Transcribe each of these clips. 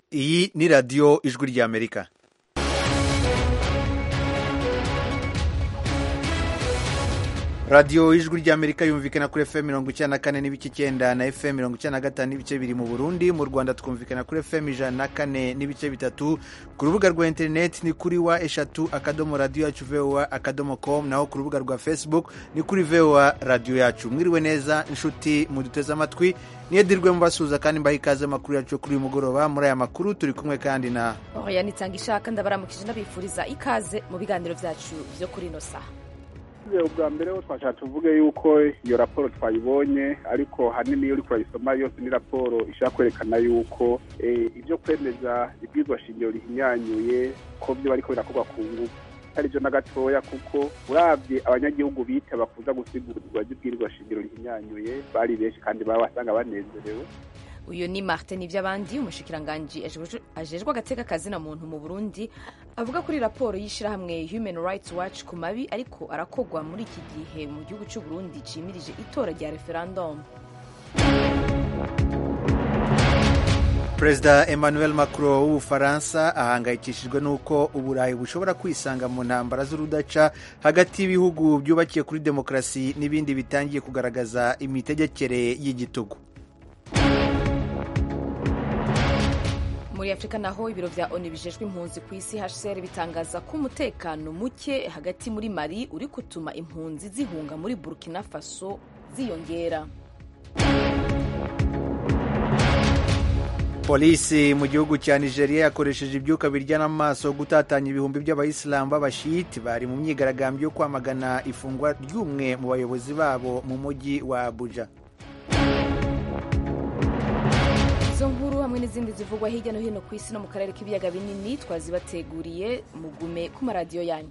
iyi ni radiyo ijwi ry'amerika radiyo ijwi ry'amerika yumvikana kuri fm mirongo icyenda na kane n'ibice icyenda na fm mirongo icyenda na gatanu n'ibice biri mu burundi mu rwanda twumvikana kuri fm ijana na kane n'ibice bitatu ku rubuga rwa interineti ni kuri wa eshatu akadomo radiyo yacu voa akadomo com naho ku rubuga rwa facebook ni kuri voa radiyo yacu mwiriwe neza inshuti muduteze amatwi niyedirwe mubasuhuza kandi mbaha ikaze amakuru yacu kuri uyu mugoroba muri aya makuru turi kumwe kandi na oya nitanga ishaka ndabaramukije n'abifuriza ikaze mu biganiro byacu byo kuri ino saha ubwa mbere ho twashaka tuvuge yuko iyo raporo twayibonye ariko hanini iyo uri kurayisoma yose ni raporo ishaka kwerekana yuko ibyo kwemeza ibwirwa shingiro rihinyanyuye ko byo bariko birakorwa ku ngufu atari byo na gatoya kuko urabye abanyagihugu bita bakuza gusigurwa ry'ibwirwa shingiro rihinyanyuye bari benshi kandi baba basanga banezerewe uyu ni martin iby'abandi umushikiranganji ajejwe agateka kazina muntu mu burundi avuga kuri raporo y'ishyirahamwe human rights watch ku mabi ariko arakogwa muri iki gihe mu gihugu cy'u burundi cimirije itora rya referendum perezida emmanuel macron w'ubufaransa ahangayikishijwe n'uko uburayi bushobora kwisanga mu ntambara z'urudaca hagati y'ibihugu byubakiye kuri demokarasi n'ibindi bitangiye kugaragaza imitegekere y'igitugu muri afurika naho ibiro vya onu bijejwe impunzi ku isi hcr bitangaza ko umutekano muke hagati muri mali uri gutuma impunzi zihunga muri burkina faso ziyongera polisi mu gihugu cya nigeria yakoresheje ibyuka biryana amaso gutatanya ibihumbi by'abayisilamu b'abashiti bari mu myigaragambyo yo kwamagana ifungwa ry'umwe mu bayobozi babo mu mujyi wa abuja izo nkuru hamwe n'izindi zivugwa hirya no hino ku isi no mu karere k'ibiyaga binini twazibateguriye mugume ku maradiyo yanyu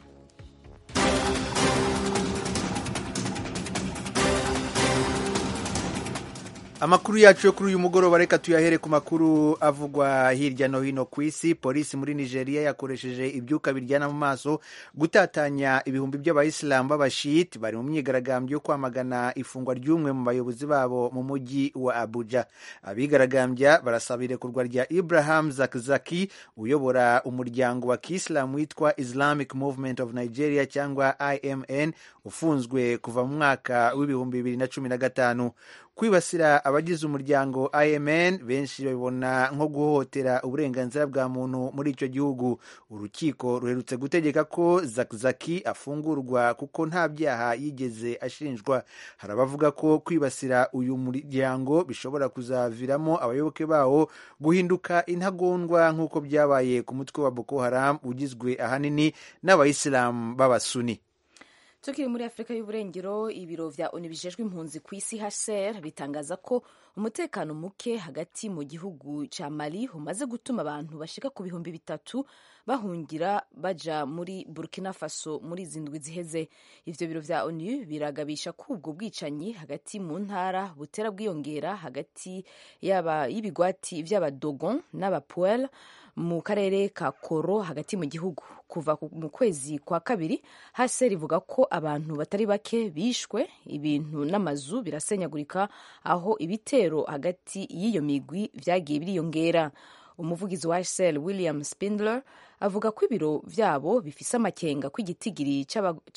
amakuru yacu yo kuri uyu mugoroba reka tuyahere ku makuru avugwa hirya no hino ku isi polisi muri nigeria yakoresheje ibyuka biryana mu maso gutatanya ibihumbi by'abayisilamu b'abashiti bari mu myigaragambyo yo kwamagana ifungwa ry'umwe mu bayobozi babo mu mujyi wa abuja abigaragambya barasaba irekurwa rya ibrahim zakzaki uyobora umuryango wa kiisilamu witwa islamic movement of nigeria cyangwa imn ufunzwe kuva mu mwaka w'ibihumbi bibiri na cumi na gatanu kwibasira abagize umuryango imn benshi babibona nko guhohotera uburenganzira bwa muntu muri icyo gihugu urukiko ruherutse gutegeka ko zakzaki afungurwa kuko nta byaha yigeze ashinjwa hari abavuga ko kwibasira uyu muryango bishobora kuzaviramo abayoboke bawo guhinduka intagondwa nk'uko byabaye ku mutwe wa boko haram ugizwe ahanini n'abayisilamu b'abasuni tukiri muri afurika y'uburengero ibiro vya onu bijejwe impunzi ku isi hcr bitangaza ko umutekano muke hagati mu gihugu ca mali umaze gutuma abantu bashika ku bihumbi bitatu bahungira baja muri burkina faso muri izi ndwi ziheze ivyo biro vya onu biragabisha ko ubwo bwicanyi hagati mu ntara butera bwiyongera hagati y'ibigwati vy'abadogon n'abapuel mu karere ka koro hagati mu gihugu kuva mu kwezi kwa kabiri hcr ivuga ko abantu batari bake bishwe ibintu n'amazu birasenyagurika aho ibitero hagati y'iyo migwi vyagiye biriyongera umuvugizi wa hcr william spindler avuga ko ibiro vyabo bifise amakenga ko igitigiri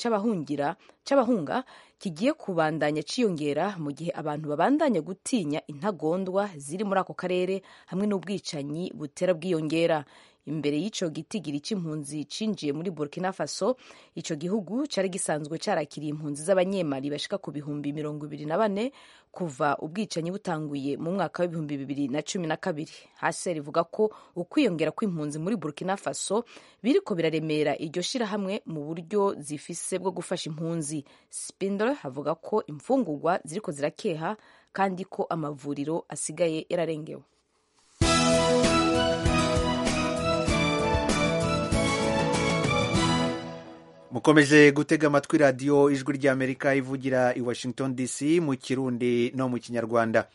c'abahunga kigiye kubandanya ciyongera mu gihe abantu babandanya gutinya intagondwa ziri muri ako karere hamwe n'ubwicanyi butera bwiyongera imbere y'ico gitigiri c'impunzi cinjiye muri burkina faso ico gihugu cari gisanzwe carakiriye impunzi z'abanyemali bashika ku bihumbi mirongo ibiri na bane kuva ubwicanyi butanguye mu mwaka w'ibihumbi bibiri na cumi na kabiri haser ivuga ko ukwiyongera kw'impunzi muri burkina faso biriko biraremera iryo shirahamwe mu buryo zifise bwo gufasha impunzi spindle avuga ko imfungurwa ziriko zirakeha kandi ko amavuriro asigaye yararengewe mukomeje gutega amatwi radiyo ijwi ry'amerika ivugira i washington dc mu kirundi no mu kinyarwanda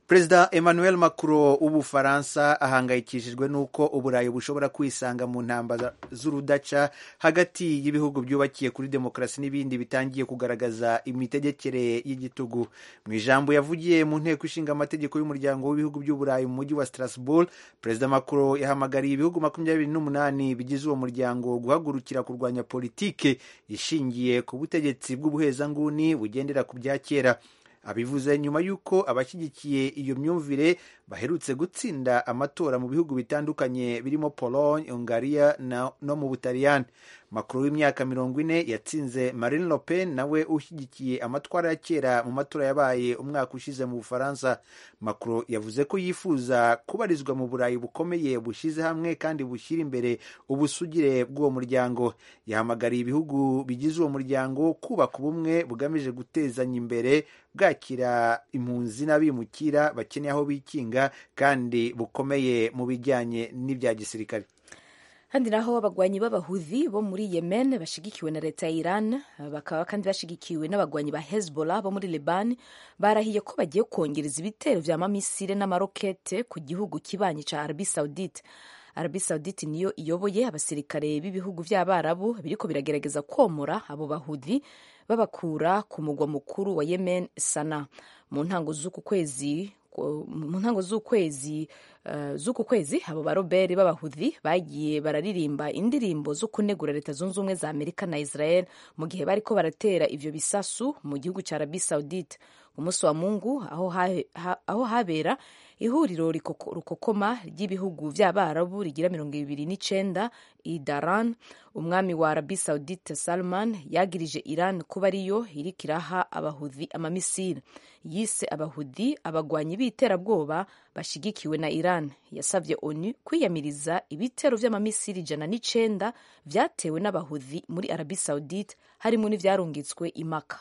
perezida emmanuel macron w'ubufaransa ahangayikishijwe n'uko uburayi bushobora kwisanga mu ntambara z'urudaca hagati y'ibihugu byubakiye kuri demokarasi n'ibindi bitangiye kugaragaza imitegekere y'igitugu mu ijambo yavugiye mu nteko ishinga amategeko y'umuryango w'ibihugu by'uburayi mu mujyi wa strasbourg perezida macron yahamagariye ibihugu makumyabiri n'umunani bigize uwo muryango guhagurukira kurwanya politike ishingiye ku butegetsi bw'ubuhezanguni bugendera ku bya kera abivuze nyuma y'uko abashyigikiye iyo myumvire baherutse gutsinda amatora mu bihugu bitandukanye birimo pologne hungariya no mu butaliyani makuru w'imyaka mirongo ine yatsinze marine le pen nawe ushyigikiye amatwara ya kera mu matora yabaye umwaka ushize mu bufaransa macron yavuze ko yifuza kubarizwa mu burayi bukomeye bushyize hamwe kandi bushyira imbere ubusugire bw'uwo muryango yahamagariye ibihugu bigize uwo muryango kubaka ubumwe bugamije gutezanya imbere bwakira impunzi n'abimukira bakeneye aho bikinga kandi bukomeye mu bijyanye n'ibya gisirikare kandi naho abagwanyi b'abahuthi bo muri yemen bashigikiwe na leta ya iran bakaba kandi bashigikiwe n'abagwanyi ba hezbollah bo muri leban barahiye ko bagiye kongereza ibitero vya mamisire n'amarokete ku gihugu kibanyi ca arabi saudite arabi saudite niyo iyoboye abasirikare b'ibihugu vy'abarabu biriko biragerageza komora abo bahuthi babakura ku mugwa mukuru wa yemen sana mu ntango z'uku kwezi mu ntango z'ukwezi uh, z'uku kwezi abo baroberi b'abahuthi bagiye bararirimba indirimbo zo kunegura leta zunze ubumwe za amerika na israel mu gihe bariko baratera ivyo bisasu mu gihugu ca arabi saudite umunsi wa mungu aho, ha, ha, aho habera ihuriro rukokoma ry'ibihugu vy'abarabu rigira mirongo ibiri n'icenda idaran umwami wa arabi saudite salman yagirije iran kuba ariyo iriko iraha abahuthi amamisiri yise abahuthi abagwanyi b'iterabwoba bashigikiwe na iran yasavye onu kwiyamiriza ibitero vy'amamisiri ijana n'icenda vyatewe n'abahuthi muri arabi saudite harimo n'ivyarungitswe imaka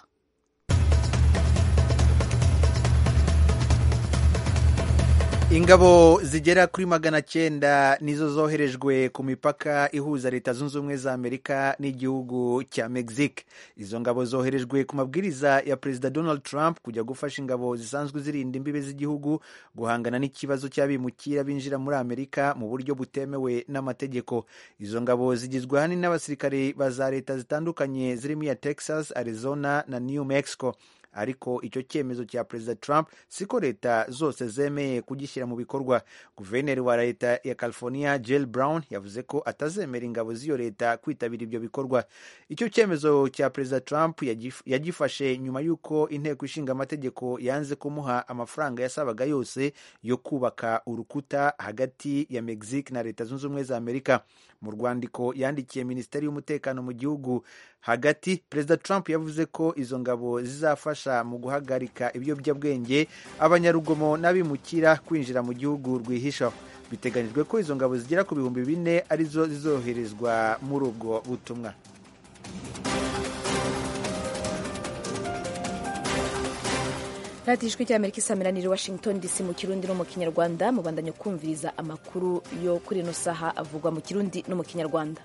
ingabo zigera kuri magana cyenda nizo zoherejwe ku mipaka ihuza leta zunze ubumwe za amerika n'igihugu cya mexique izo ngabo zoherejwe ku mabwiriza ya perezida donald trump kujya gufasha ingabo zisanzwe zirinda imbibe z'igihugu guhangana n'ikibazo cy'abimukira binjira muri amerika mu buryo butemewe n'amategeko izo ngabo zigizwe ahanini n'abasirikare ba za leta zitandukanye zirimo iya texas arizona na new mexico ariko icyo cyemezo cya perezida trump siko leta zose zemeye kugishyira mu bikorwa guverineri wa leta ya california jill brown yavuze ko atazemera ingabo z'iyo leta kwitabira ibyo bikorwa icyo cyemezo cya perezida trump yagifashe nyuma y'uko inteko ishinga amategeko yanze kumuha amafaranga yasabaga yose yo kubaka urukuta hagati ya mexique na leta zunze ubumwe za amerika mu rwandiko yandikiye minisiteri y'umutekano mu gihugu hagati perezida trump yavuze ko izo ngabo zizafasha mu guhagarika ibiyobyabwenge abanyarugomo n'abimukira kwinjira mu gihugu rwihisha biteganyijwe ko izo ngabo zigera ku bihumbi bine arizo zizoherezwa muri ubwo butumwa radiyo ijwi ry'amerika isamiraniye washington dc mu kirundi no mu kinyarwanda mubandanya kumviriza amakuru yo kuri ino saha avugwa mu kirundi no mu kinyarwanda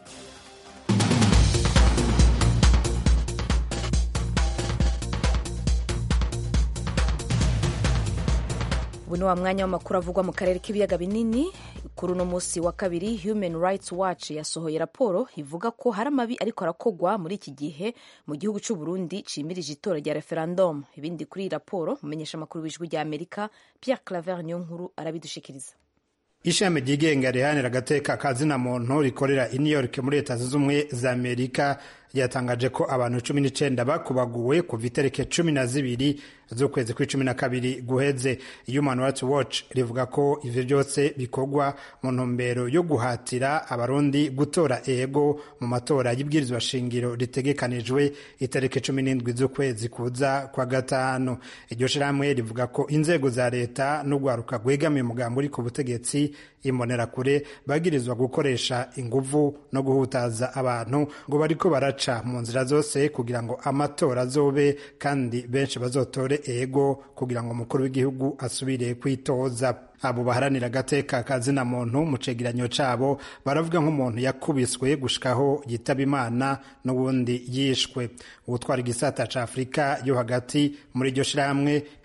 ubu ni wa mwanya w'amakuru avugwa mu karere k'ibiyaga binini kuri uno munsi wa kabiri human rights watch yasohoye raporo ivuga ko hari amabi ariko arakogwa muri iki gihe mu gihugu cy'u Burundi cimirije itora rya referendum ibindi kuri iyi raporo mumenyesha amakuru w'ijwi rya amerika pierre claver niyo nkuru arabidushikiriza ishami ryigenga riharanira agateka ka zina muntu rikorera i new york muri leta zunze ubumwe za amerika ryatangaje ko abantu cumi n'icenda bakubaguwe kuva itariki cumi na zibiri z'ukwezi kw'icumi na kabiri guheze human rights watch rivuga ko ivyo byose bikorwa mu ntumbero yo guhatira abarundi gutora ego mu matora y'ibwirizwa shingiro ritegekanijwe itariki cumi n'indwi z'ukwezi kuza kwa gatanu iryo shirahamwe rivuga ko inzego za leta n'urwaruka rwegamiye umugambi uri ku butegetsi imbonerakure bagirizwa gukoresha inguvu no guhutaza abantu ngo bariko baraca mu nzira zose kugira ngo amatora azobe kandi benshi bazotore ego kugira ngo umukuru w'igihugu asubire kwitoza abo baharanira agateka ka zina muntu mu cegeranyo cabo baravuga nk'umuntu yakubiswe gushikaho yitaba imana n'ubundi yishwe uwutwara igisata ca afurika yo hagati muri iryo shirahamwe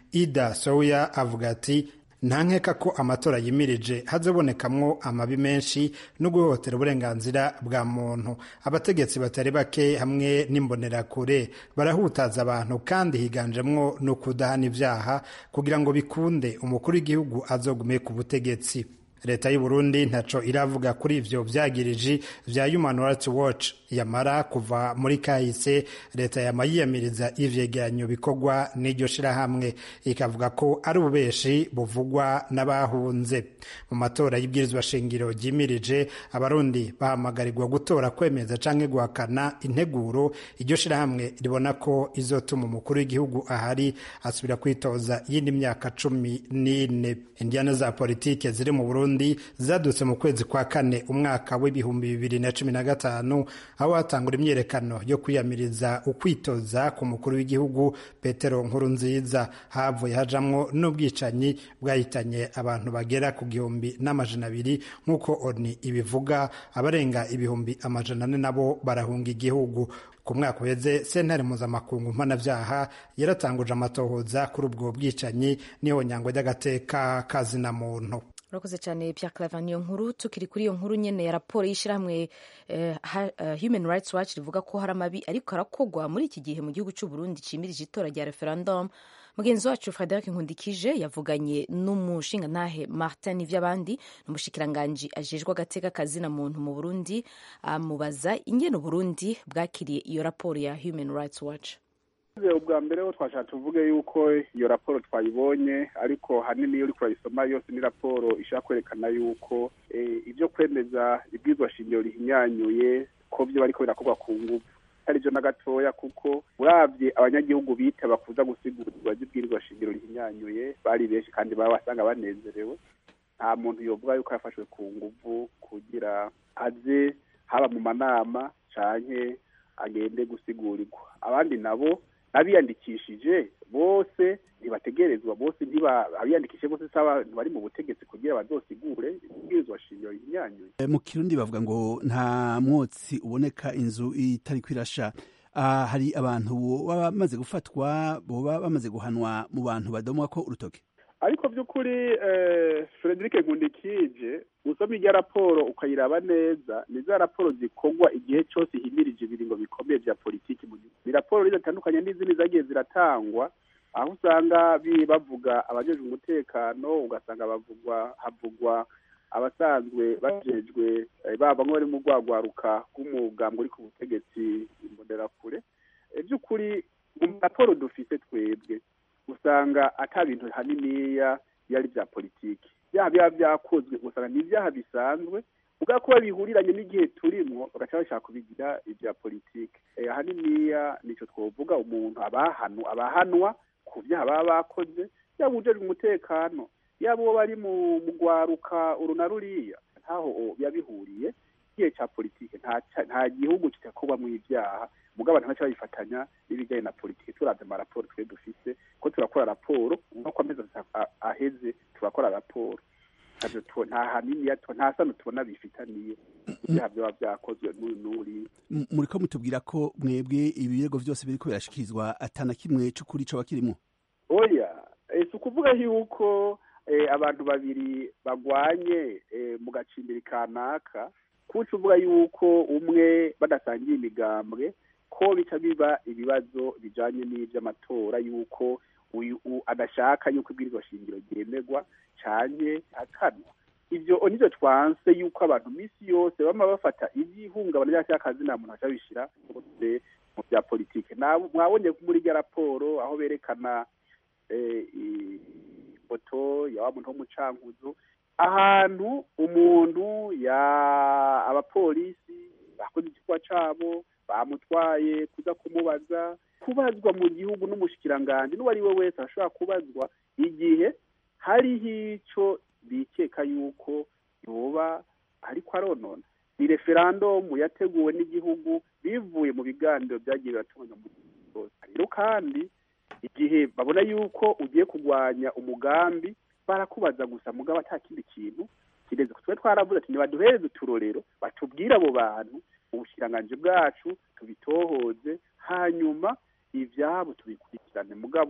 ida souya avuga ati nta nkeka ko amatora yimirije hazobonekamwo amabi menshi no guhohotera uburenganzira bwa muntu abategetsi batari bake hamwe n'imbonerakure barahutaza abantu kandi higanjemwo no kudahana ivyaha kugira ngo bikunde umukuru w'igihugu azogume ku butegetsi leta y'u Burundi ntaco iravuga kuri ivyo vyagiriji vya Human Rights Watch yamara kuva muri kahise leta yama yiyamiriza ivyegeranyo bikorwa n'iryo shirahamwe ikavuga ko ari ububeshi buvugwa n'abahunze mu matora y'ibwirizwa shingiro ryimirije abarundi bahamagarirwa gutora kwemeza canke guhakana integuro iryo shirahamwe ribona ko izotuma umukuru w'igihugu ahari asubira kwitoza yindi myaka cumi n'ine indiana za politike ziri mu Burundi Burundi zadutse mu kwezi kwa kane umwaka w'ibihumbi bibiri na cumi na gatanu aho hatangura imyiyerekano yo kwiyamiriza ukwitoza ku mukuru w'igihugu Petero Nkurunziza havuye hajamwo n'ubwicanyi bwahitanye abantu bagera ku gihumbi n'amajana abiri nk'uko ONU ibivuga abarenga ibihumbi amajana ane nabo barahunga igihugu ku mwaka uheze sentare mpuzamakungu mpanavyaha yaratanguje amatohoza kuri ubwo bwicanyi n'ihonyangwa ry'agateka kazina muntu urakoze cyane Pierre Claver niyo nkuru tukiri kuri iyo nkuru nyene ya raporo y'ishyirahamwe eh, uh, Human Rights Watch rivuga ko hari amabi ariko arakogwa muri iki gihe mu gihugu cy'u Burundi cimirije itora rya referendum mugenzi wacu Frederic Nkundikije yavuganye n'umushingantahe Martin Ivyabandi n'umushikiranganji ajejwe agateka kazina muntu mu Burundi amubaza ingene Burundi bwakiriye iyo raporo ya Human Rights Watch ubwa mbere ho twashaka tuvuge yuko iyo raporo twayibonye ariko hanini iyo uriko urayisoma yose ni raporo ishaka kwerekana yuko ibyo kwemeza ibwizwa shingiro rihinyanyuye ko byo bariko birakorwa ku nguvu atari byo na gatoya kuko uravye abanyagihugu bita bakuza gusigurwa ry'ibwirizwa shingiro rihinyanyuye bari benshi kandi baba basanga banezerewe nta muntu yovuga yuko yafashwe ku nguvu kugira aze haba mu manama canke agende gusigurigwa abandi nabo abiyandikishije bose ntibategerezwa bose abiyandikishije bose saba bari mu butegetsi kugira bazosigure ibwirizwa shingiro rihinyanyuye mu kirundi bavuga ngo nta mwotsi uboneka inzu itari kwirasha uh, hari abantu baba bamaze gufatwa boba bamaze guhanwa mu bantu badomwa ko urutoke ariko by'ukuri eh, Frederic Nkundikije usoma irya raporo ukayiraba neza ni za raporo zikorwa igihe cyose himirije ibiringo bikomeye bya politiki mu gihugu ni raporo zitandukanye n'izindi zagiye ziratangwa aho usanga bavuga abajejwe umutekano ugasanga bavugwa havugwa abasanzwe bajejwe baba nk'abari mu rwagwaruka rw'umugambwe uri ku butegetsi imbonerakure by'ukuri mu raporo dufite twebwe usanga ata bintu haniniya yari bya politiki byaha biba byakozwe usanga ni ibyaha bisanzwe ubwa kuba bihuriranye n'igihe turimo bagaca bashaka kubigira ibya politiki ahaniniya nicyo twavuga umuntu abahanu abahanwa ku byaha baba bakoze yaba ujejwe umutekano yaba uwo bari mu gwaruka uru na ruriya ntaho biba bihuriye igihe cya politiki nta gihugu kidakorwamo ibyaha mugabo abantu baca babifatanya n'ibijyanye na politiki turavye amaraporo twe dufise ko turakora raporo nk'uko amezi aheze turakora raporo nta hanini nta sano tubona bifitaniye ibyaha byaba byakozwe n'uyu n'uri muriko mutubwira ko mwebwe ibirego vyose biriko birashikirizwa atana kimwe c'ukuri coba kirimwo oya si ukuvuga yuko abantu babiri bagwanye mu gacimbiri kanaka kuca uvuga yuko umwe badasangiye imigambwe ko bica biba ibibazo bijanye n'ivy'amatora yuko uyu adashaka yuko ibwirizwa shingiro ryemerwa canke akanwa ivyo nivyo twanse yuko abantu misi yose bama bafata ivy'ihungabana rya cyakazi nta muntu aca bishira bose mu vya politike mwabonye muri rya raporo aho berekana ifoto ya wa muntu w'umucankuzo ahantu umuntu ya abapolisi bakoze igikorwa cabo bamutwaye kuza kumubaza kubazwa mu gihugu n'umushikiranganji n'uwo ari we wese ashobora kubazwa igihe hariho ico bikeka yuko yoba ariko aronona ni referandumu yateguwe n'igihugu bivuye mu biganiro byagiye biratunganywa mu gihugu rero kandi igihe babona yuko ugiye kurwanya umugambi barakubaza gusa mugabo ata kindi kintu kireze twe twaravuze ati nibaduhereze uturorero batubwire abo bantu ubushikiranganji bwacu tubitohoze hanyuma ivyabo tubikurikirane mugabo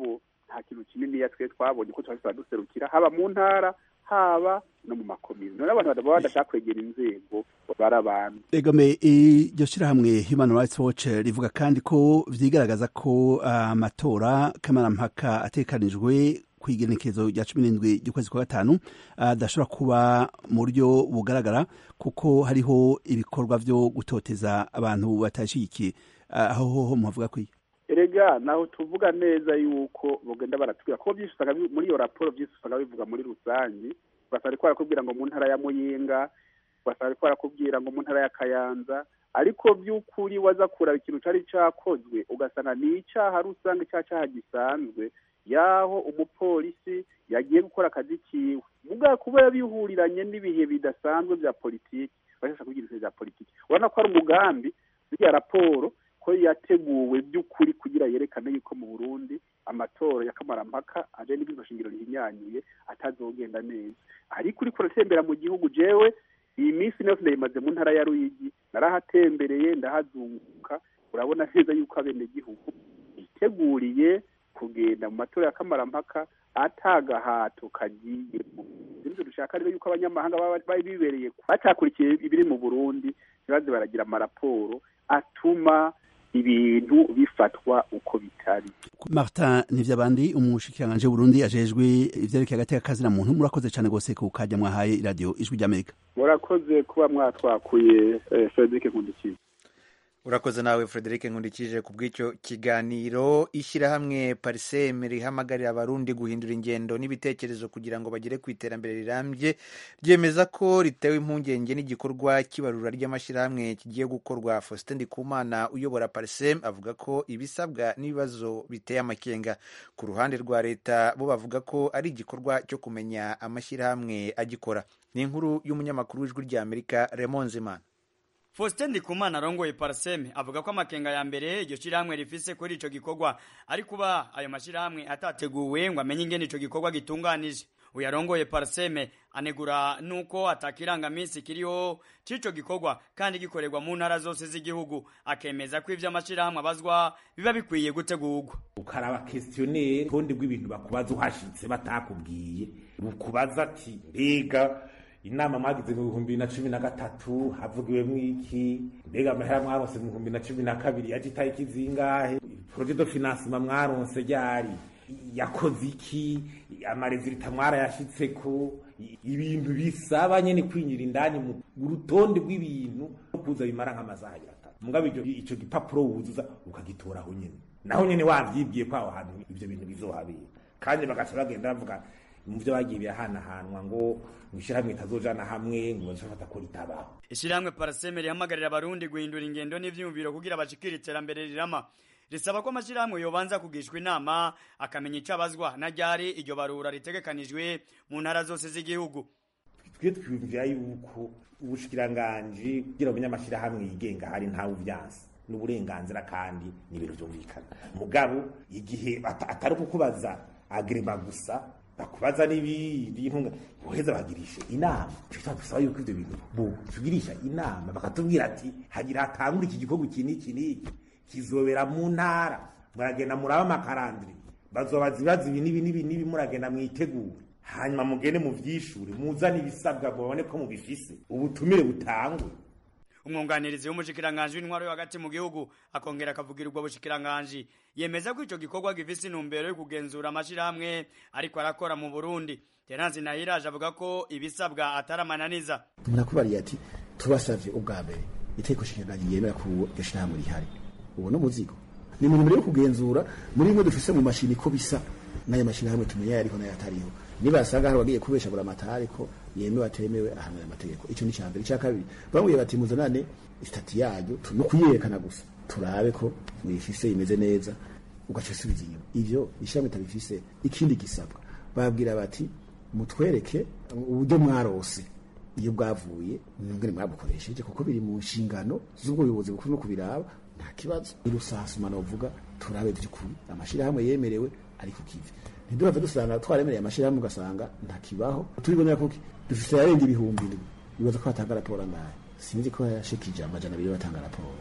nta kintu kininiya twe twabonye ko twari duserukira haba mu ntara haba no mu makomine none abantu baba badashaka kwegera inzego bari abantu egome iryo shyirahamwe human rights watch rivuga kandi ko vyigaragaza ko amatora kamarampaka atekanijwe ku igenekerezo rya cumi n'indwi ry'ukwezi kwa gatanu adashobora kuba mu buryo bugaragara kuko hariho ibikorwa vyo gutoteza abantu batashigikiye aho hoho muhavuga kwiye erega naho tuvuga neza yuko bagenda baratubwira kuko byinshi usanga muri iyo raporo byinshi usanga bivuga muri rusange ugasanga ariko barakubwira ngo mu ntara ya muyinga ugasanga ariko barakubwira ngo mu ntara ya kayanza ariko by'ukuri waza kuraba ikintu cari cakozwe ugasanga ni icaha rusange cya caha gisanzwe yaho umupolisi yagiye gukora akazi kiwe mugabo kuba bihuriranye n'ibihe bidasanzwe bya politiki bashaka kugira ibintu bya politiki urabona ko ari umugambi ziriya raporo ko yateguwe by'ukuri kugira yerekane yuko mu burundi amatora ya kamarampaka aje n'ibwirizwa shingiro rihinyanyuye atazogenda neza ariko uriko uratembera mu gihugu jewe iyi minsi yose ndayimaze mu ntara ya ruyigi narahatembereye ndahazunguka urabona neza yuko abenegihugu biteguriye kugenda mu matora ya kamarampaka atagahato kagiyemo ibyo dushaka rero yuko abanyamahanga baba bibereye batakurikiye ibiri mu burundi ntibaze baragira amaraporo atuma ibintu bifatwa uko bitari martin nivyabandi umushikiranganji w'uburundi ajejwe ivyerekeye agateka kazina muntu murakoze cane gose ku kajya mwahaye iradiyo ijwi ry'amerika murakoze kuba mwatwakuye frederic nkundikiye urakoze nawe frederic nkundikije ku bw'icyo kiganiro ishyirahamwe pariseme rihamagarira abarundi guhindura ingendo n'ibitekerezo kugira ngo bagere ku iterambere rirambye ryemeza ko ritewe impungenge n'igikorwa cy'ibarura ry'amashyirahamwe kigiye gukorwa faustin ndikumana uyobora pariseme avuga ko ibisabwa n'ibibazo biteye amakenga ku ruhande rwa leta bo bavuga ko ari igikorwa cyo kumenya amashyirahamwe agikora ni inkuru y'umunyamakuru w'ijwi ry'amerika remon zimana Faustin Ndikumana arongoye Parseme avuga ko amakenga ya mbere iryo shirahamwe rifise kuri ico gikorwa ari kuba ayo mashirahamwe atateguwe ngo amenye ingene ico gikorwa gitunganije uyarongoye Parseme anegura nuko atakirangamisi kiriho c'ico gikorwa kandi gikorerwa mu ntara zose z'igihugu akemeza ko ivyo amashirahamwe abazwa biba bikwiye gutegurwa ukaraba questionnaire kundi bw'ibintu bakubaza uhashitse batakubwiye ukubaza ati mbega inama mwagize mu bihumbi na cumi na gatatu havugiwemwo iki mbega amahera mwaronse mu bihumbi na cumi na kabiri yaje itariki zingahe projet de financement mwaronse ryari yakoze iki amarezilita mwarayashitseko ibintu bisaba nyene kwinyira indani mu rutonde rw'ibintu kuza bimara nk'amasaha atatu mugabo ico gipapuro wuzuza ukagitoraho nyene naho nyene wavyibwiye ko aho hantu ivyo bintu bizohabera kandi bagaca bagenda bavuga mu byo bagiye birahanahanwa ngo mwishirahamwe itazojana hamwe ngo bazofata ko ritabaho ishirahamwe paraseme rihamagarira abarundi guhindura ingendo n'ivyumviro kugira bashikire iterambere rirama risaba ko amashirahamwe yobanza kugishwa inama akamenya ico abazwa na ryari iryo barura ritegekanijwe mu ntara zose z'igihugu twe twiyumvira yuko ubushikiranganji kugira umenye amashirahamwe yigenga hari ntawe uvyansi n'uburenganzira kandi ni ibintu vyumvikana mugabo igihe atari kukubaza agrema gusa bakubaza n'ibindi intunga boheza bagirishe inama cyo dusaba yuko ivyo bintu bo tugirisha inama bakatubwira ati hagira hatangura iki gikorwa iki n'iki n'iki kizobera mu ntara muragenda muraba amakarandiri bazobaza ibibazo ibi n'ibi n'ibi n'ibi muragenda mwitegure hanyuma mugende muvyishure muzane ibisabwa mubone ko mubifise ubutumire butangwe umwunganirizi w'umushikiranganji w'intwaro yo hagati mu gihugu akongera akavugira ubwo bushikiranganji yemeza ko ico gikorwa gifise intumbero yo kugenzura amashirahamwe ariko arakora mu Burundi Terence Nahiraje avuga ko ibisabwa ataramananiza murakubariye ati tubasavye ubwa mbere iteko shikiranganji yemera ko iryo shirahamwe rihari ubu no muzigo ni mu ntumbero yo kugenzura muri bimwe dufise mu mashini ko bisa n'ayo mashirahamwe tumenya yariho n'ayo atariho nibasanga hari wagiye kubesha buri amatari ko yemewe atemewe ahanwe amategeko icyo ni cyambere icya kabiri bamubwiye bati muzanane istati yayo no kuyerekana gusa turabe ko mwifise imeze neza ugaca usubiza inyuma ivyo ishyirahamwe itabifise ikindi gisabwa babwira bati mutwereke uburyo mwarose iyo bwavuye mwebwe mwabukoresheje kuko biri mu nshingano z'ubwo buyobozi bukuru no kubiraba nta kibazo irusasuma novuga turabe by'ukuri amashirahamwe yemerewe ariko kivi ntiduhave dusanga twaremereye amashirahamwe ugasanga ntakibaho turibonera ko dufite yarenga ibihumbi indwi bibaza ko hatanga raporo angahe sinzi ko yashikije amajana abiri batanga raporo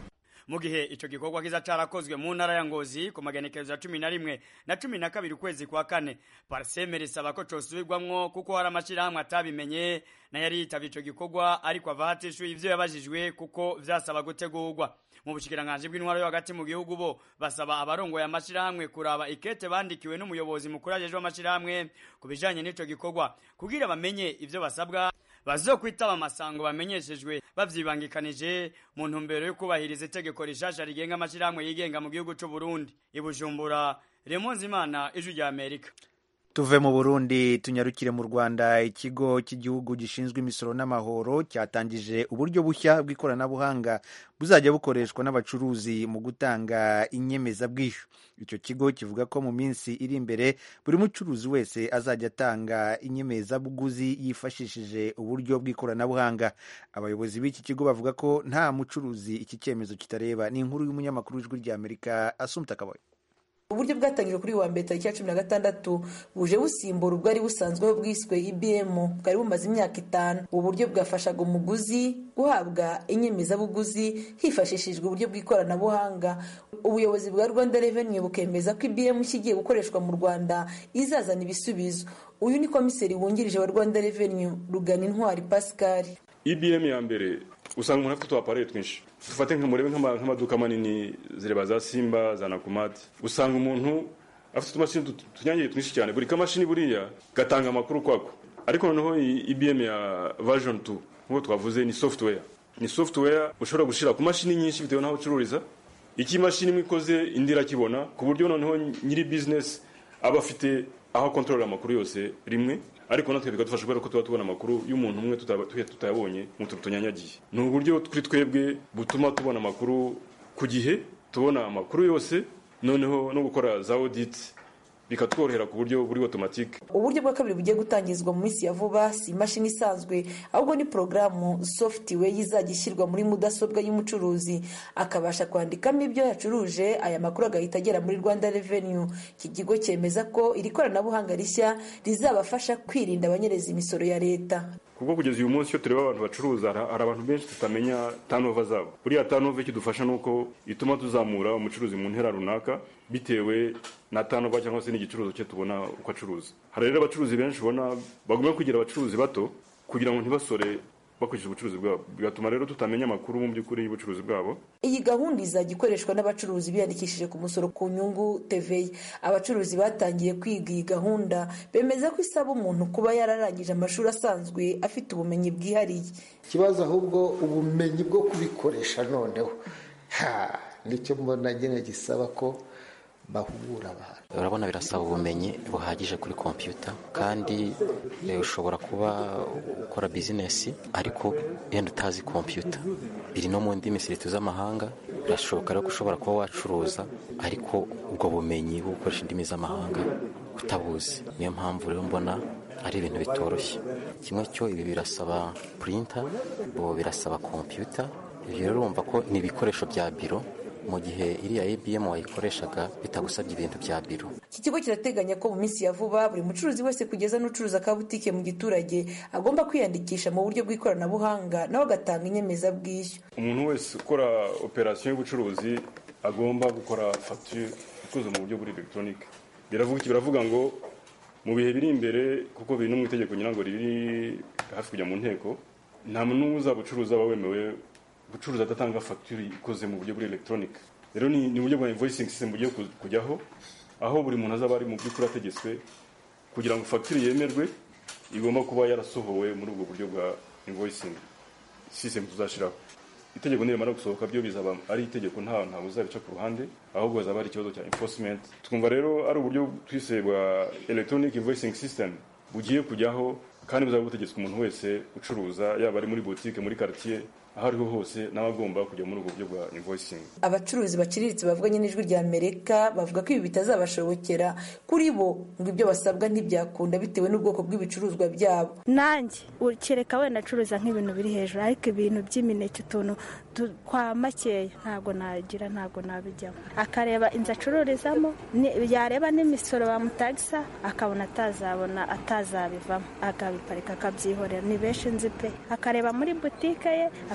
mu gihe ico gikorwa kiza carakozwe mu ntara ya ngozi ku magenekerezo ya cumi na rimwe na cumi na kabiri ukwezi kwa kane parseme risaba ko cosubirwamwo kuko hari amashirahamwe atabimenye nayo yari yitavye ico gikorwa ariko ava hatishuye ivyo yabajijwe kuko vyasaba gutegurwa mu bushikiranganji bw'intwaro yo hagati mu gihugu bo basaba abarongoye amashirahamwe kuraba ikete bandikiwe n'umuyobozi mukuru ajejwe amashirahamwe ku bijanye n'ico gikorwa kugira bamenye ivyo basabwa bazokwitaba amasango bamenyeshejwe bavyibangikanije mu ntumbero yo kubahiriza itegeko rishasha rigenga amashirahamwe yigenga mu gihugu c'u Burundi ibujumbura Remonzi Imana ijwi rya Amerika tuve mu burundi tunyarukire mu rwanda ikigo cy'igihugu gishinzwe imisoro n'amahoro cyatangije uburyo bushya bw'ikoranabuhanga buzajya bukoreshwa n'abacuruzi mu gutanga inyemezabwishyu icyo kigo kivuga ko mu minsi iri imbere buri mucuruzi wese azajya atanga inyemezabuguzi yifashishije uburyo bw'ikoranabuhanga abayobozi b'iki kigo bavuga ko nta mucuruzi iki cyemezo kitareba ni inkuru y'umunyamakuru w'ijwi ry'amerika asumta kaboye uburyo bwatangijwe kuri wa mbere tariki ya cumi na gatandatu buje busimbura ubwari busanzweho bwiswe ibm bwari bumaze imyaka itanu ubu buryo bwafashaga umuguzi guhabwa inyemezabuguzi hifashishijwe uburyo bw'ikoranabuhanga ubuyobozi bwa rwanda revenue bukemeza ko ibm ikigiye gukoreshwa mu rwanda izazana ibisubizo uyu ni komiseri wungirije wa rwanda revenue rugana intwari pascal ibm ya mbere usanga umuntu afite utuapareye twinshi dufate murebe nk'amaduka manini zireba za simba za nakumati usanga umuntu afite utumashini tunyangiye twinshi cyane buri kamashini buriya gatanga amakuru kwako ariko noneho ibm ya version 2 nk'uko twavuze ni software ni software ushobora gushyira ku mashini nyinshi bitewe n'aho ucururiza iki imashini imwe ikoze indi irakibona ku buryo noneho nyiri business aba afite aho akontorora amakuru yose rimwe ariko natwe bikadufasha kubera ko tuba tubona amakuru y'umuntu umwe tutayabonye mu tuntu tunyanyagiye ni uburyo kuri twebwe butuma tubona amakuru ku gihe tubona amakuru yose noneho no gukora za audit bikatworohera ku buryo buri automatique uburyo bwa kabiri bugiye gutangizwa mu minsi ya vuba si imashini isanzwe ahubwo ni porogaramu software izajya ishyirwa muri mudasobwa y'umucuruzi akabasha kwandikamo ibyo yacuruje aya makuru agahita agera muri rwanda revenue iki kigo cyemeza ko iri koranabuhanga rishya rizabafasha kwirinda abanyereza imisoro ya leta kuko kugeza uyu munsi iyo tureba abantu bacuruza hari abantu benshi tutamenya tanova zabo buriya tanova kidufasha ni uko ituma tuzamura umucuruzi mu ntera runaka bitewe na tanova cyangwa se n'igicuruzo cye tubona uko acuruza hari rero abacuruzi benshi ubona bagomba kugira abacuruzi bato kugira ngo ntibasore bakurikije ubucuruzi bwabo bigatuma rero tutamenya amakuru mu by'ukuri y'ubucuruzi bwabo iyi gahunda izajya ikoreshwa n'abacuruzi biyandikishije ku musoro ku nyungu TVA abacuruzi batangiye kwiga iyi gahunda bemeza ko isaba umuntu kuba yararangije amashuri asanzwe afite ubumenyi bwihariye ikibazo ahubwo ubumenyi bwo kubikoresha noneho nicyo mbona nyine gisaba ko bahugura abantu urabona birasaba ubumenyi buhagije kuri kompiyuta kandi ushobora kuba ukora bizinesi ariko yenda utazi kompiyuta biri no mu ndimi siriti z'amahanga birashoboka rero ko ushobora kuba wacuruza ariko ubwo bumenyi bwo gukoresha indimi z'amahanga utabuzi niyo mpamvu rero mbona ari ibintu bitoroshye kimwe cyo ibi birasaba purinta birasaba kompiyuta ibyo rero urumva ko ni ibikoresho bya biro mu gihe iriya ABM wayikoreshaga bitagusabye ibintu bya biro iki kigo kirateganya ko mu minsi ya vuba buri mucuruzi wese kugeza n'ucuruza ka butike mu giturage agomba kwiyandikisha mu buryo bw'ikoranabuhanga nawe agatanga inyemezabwishyu umuntu wese ukora operasiyo y'ubucuruzi agomba gukora fagitire ikoze mu buryo buri elegitoronike biravuga iki biravuga ngo mu bihe biri imbere kuko biri no mu itegeko nyirango riri hafi kujya mu nteko nta muntu uzaba ucuruza aba wemewe gucuruza adatanga fagitire ikoze mu buryo buri elegitoronike rero ni uburyo bwa invoisingi system bugiye kujyaho aho buri muntu azaba ari mu by'ukuri ategetswe kugira ngo fagitire yemerwe igomba kuba yarasohowe muri ubwo buryo bwa invoisingi system tuzashyiraho itegeko nirimara gusohoka byo bizaba ari itegeko nta ntabwo uzabica ku ruhande ahubwo hazaba hari ikibazo cya enforcement twumva rero ari uburyo twise bwa electronic invoicing system bugiye kujyaho kandi buzaba butegetswe umuntu wese ucuruza yaba ari muri boutique muri quartier aho ariho hose n'abagomba kujya muri ubwo buryo bwa invoicing abacuruzi baciriritse bavuganye n'ijwi rya amerika bavuga ko ibi bitazabashobokera kuri bo ngo ibyo basabwa ntibyakunda bitewe n'ubwoko bw'ibicuruzwa byabo nanjye kereka wenda acuruza nk'ibintu biri hejuru ariko ibintu by'imineke utuntu kwa makeya ntabwo nagira ntabwo nabijyamo akareba inzu acururizamo yareba n'imisoro bamutagisa akabona atazabona atazabivamo akabiparika akabyihorera ni benshi nzi pe akareba muri butike ye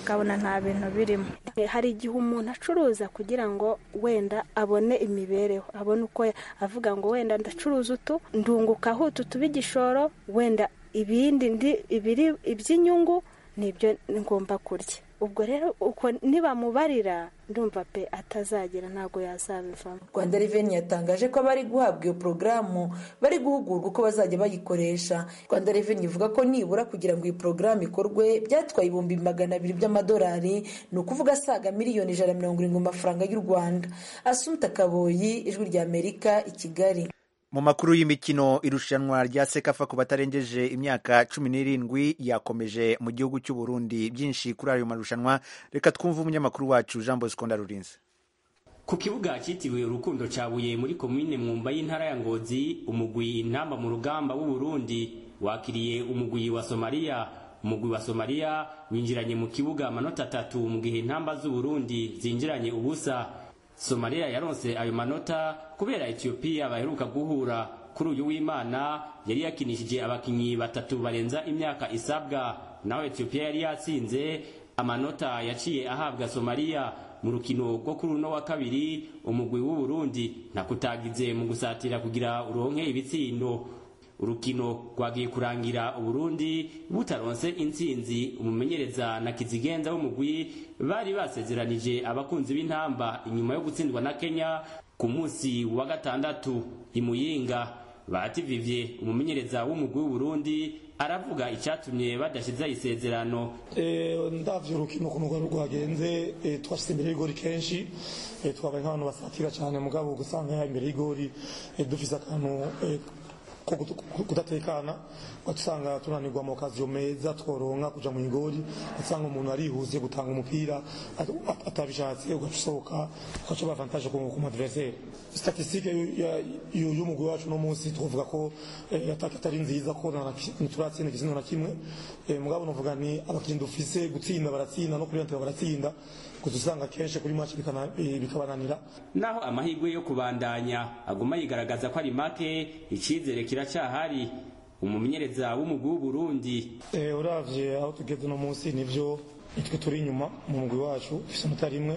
akabona nta bintu birimo hari igihe umuntu acuruza kugira ngo wenda abone imibereho abone uko avuga ngo wenda ndacuruza utu ndungukaho utu tuba igishoro wenda ibindi ibiri iby'inyungu nibyo ngomba kurya ubwo rero uko nibamubarira ndumva pe atazagera ntabwo yazabivamo rwanda reveni yatangaje ko abari guhabwa iyo porogaramu bari guhugurwa uko bazajya bayikoresha rwanda reveni ivuga ko nibura kugira ngo iyi porogaramu ikorwe byatwaye ibihumbi magana abiri by'amadolari ni ukuvuga asaga miliyoni ijana na mirongo irindwi mu mafaranga y'u rwanda asumta kaboyi ijwi rya amerika i kigali mu makuru y'imikino irushanwa rya sekafa ku batarengeje imyaka cumi n'irindwi yakomeje mu gihugu cy'u Burundi byinshi kuri ayo marushanwa reka twumve umunyamakuru wacu jean bosco ndarurinze ku kibuga cyitiriwe urukundo cyabuye muri komine mwumba y'intara ya ngozi umugwi intamba mu rugamba w'u Burundi wakiriye umugwi wa somaliya umugwi wa somaliya winjiranye mu kibuga amanota atatu mu gihe intamba z'u Burundi zinjiranye ubusa somaliya yaronse ayo manota kubera etiyopiya baheruka guhura kuri uyu w'imana yari yakinishije abakinnyi batatu barenza imyaka isabwa naho etiyopiya yari yatsinze amanota yaciye ahabwa somaliya mu rukino rwo kuri uno wa kabiri umugwi w'u Burundi ntakutagize mu gusatira kugira uronke ibitsindo urukino rwagiye kurangira uburundi butaronse intsinzi umumenyereza na kizigenza w'umugwi bari basezeranije abakunzi b'intamba inyuma yo gutsindwa na kenya ku munsi wa gatandatu imuyinga bativivye umumenyereza w'umugwi w'uburundi aravuga icyatumye badashize isezerano ndavye urukino ukuntu rwari rwagenze twashyize imbere y'igori kenshi twabaye nk'abantu basatira cyane mugabo gusanga imbere y'igori dufise akantu ko kudatekana ugasanga tunanirwa mu kazi meza tworonka kuja mu igori ugasanga umuntu arihuse gutanga umupira atabishatse ugaca usohoka ugaca bavantaje ku adversaire statistique y'umugwi wacu no munsi twovuga ko ataka atari nziza ko turatsinda igitsina na kimwe mugabo novuga ni abakinnyi dufise gutsinda baratsinda no kuriyantura baratsinda gusa usanga kenshi kuri match bikabananira naho amahirwe yo kubandanya aguma yigaragaza ko ari make icyizere kiracyahari umumenyereza w'umugwi w'uburundi uravye aho tugeze no munsi nivyo nitwe turi inyuma mu mugwi wacu ufise amanota rimwe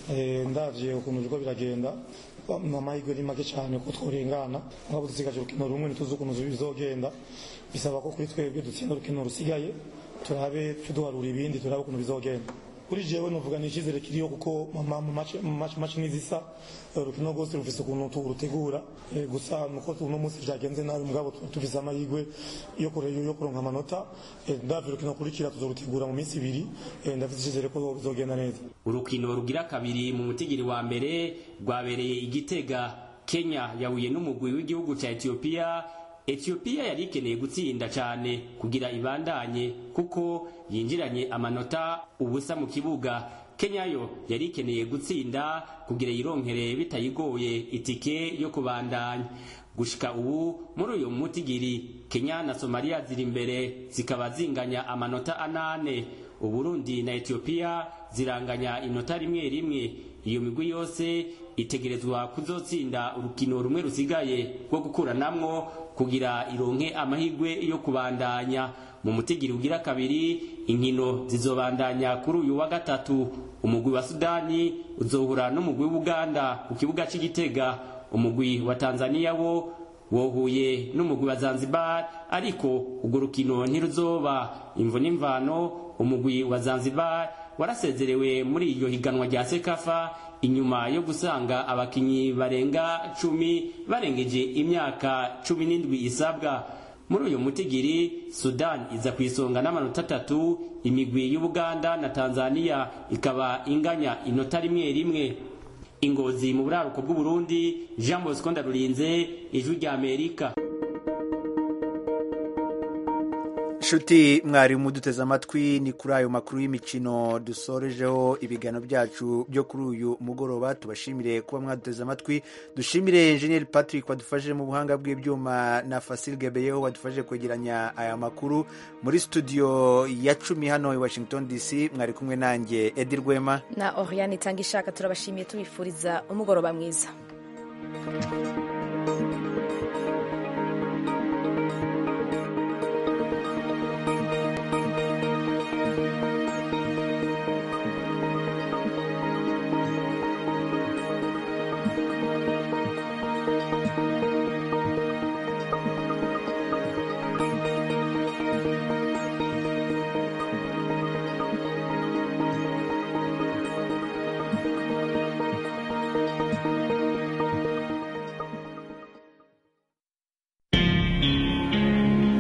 ndavye ukuntu biriko biragenda amahirwe ni make cyane ko tworengana nk'abo dusigaje urukino rumwe ntituzi ukuntu bizogenda bisaba ko kuri twebwe dutsinda urukino rusigaye turabe tuduharura ibindi turabe ukuntu bizogenda kuri jewe novuga ni icyizere kiriho kuko mu maci n'izisa urukino rwose rufise ukuntu turutegura gusa nuko uno munsi vyagenze nabi mugabo tufise amahirwe yo kuronka amanota ndavye urukino kurikira tuzorutegura mu minsi ibiri ndafise icyizere ko bizogenda neza urukino rugira kabiri mu mutigiri wa mbere rwabereye igitega kenya yahuye n'umugwi w'igihugu ca etiyopiya etiyopiya yari ikeneye gutsinda cyane kugira ibandanye kuko yinjiranye amanota ubusa mu kibuga kenya yo yari ikeneye gutsinda kugira yironkere bitayigoye itike yo kubandanya gushika ubu muri uyu mutigiri kenya na somaliya ziri imbere zikaba zinganya amanota anane uburundi na etiyopiya ziranganya inota rimwe rimwe iyo migwi yose itegerezwa kuzotsinda urukino rumwe rusigaye rwo gukuranamwo kugira ironke amahirwe yo kubandanya mu mutigiri ugira kabiri inkino zizobandanya kuri uyu wa gatatu umugwi wa sudani uzohura n'umugwi w'ubuganda ku kibuga c'igitega umugwi wa tanzaniya wo wohuye n'umugwi wa zanzibar ariko urwo rukino ntiruzoba imvo n'imvano umugwi wa zanzibar warasezerewe muri iryo higanwa rya sekafa inyuma yo gusanga abakinyi barenga cumi barengeje imyaka cumi n'indwi isabwa muri uyu mutigiri sudan iza ku isonga n'amanota atatu imigwi y'ubuganda na tanzania ikaba inganya inota rimwe rimwe ingozi mu buraruko bw'uburundi jean bosco ndarurinze ijwi rya amerika nshuti mwari muduteze amatwi ni kuri ayo makuru y'imikino dusorejeho ibiganiro byacu byo kuri uyu mugoroba tubashimire kuba mwaduteze amatwi dushimire enjeniyeri patrick wadufashije mu buhanga bw'ibyuma na fasil gebeyeho wadufashije kwegeranya aya makuru muri studio ya cumi hano i washington dc mwari kumwe nanjye edi rwema na oriane itanga ishaka turabashimiye tubifuriza umugoroba mwiza